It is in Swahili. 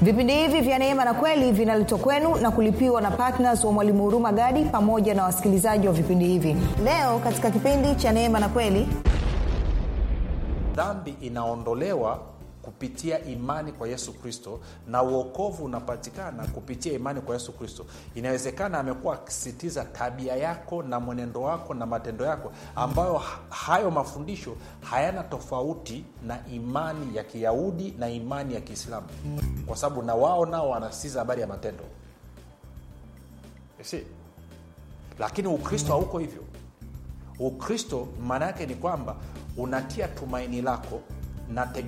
vipindi hivi vya neema na kweli vinaletwa kwenu na kulipiwa na ptns wa mwalimu huruma gadi pamoja na wasikilizaji wa vipindi hivi leo katika kipindi cha neema na kweli dhambi inaondolewa kupitia imani kwa yesu kristo na uokovu unapatikana kupitia imani kwa yesu kristo inawezekana amekuwa akisisitiza tabia yako na mwenendo wako na matendo yako ambayo ha- hayo mafundisho hayana tofauti na imani ya kiyahudi na imani ya kiislamu kwa sababu na wao nao wanasisitiza habari ya matendo You see? lakini ukristo hauko hivyo ukristo maana yake ni kwamba unatia tumaini lako na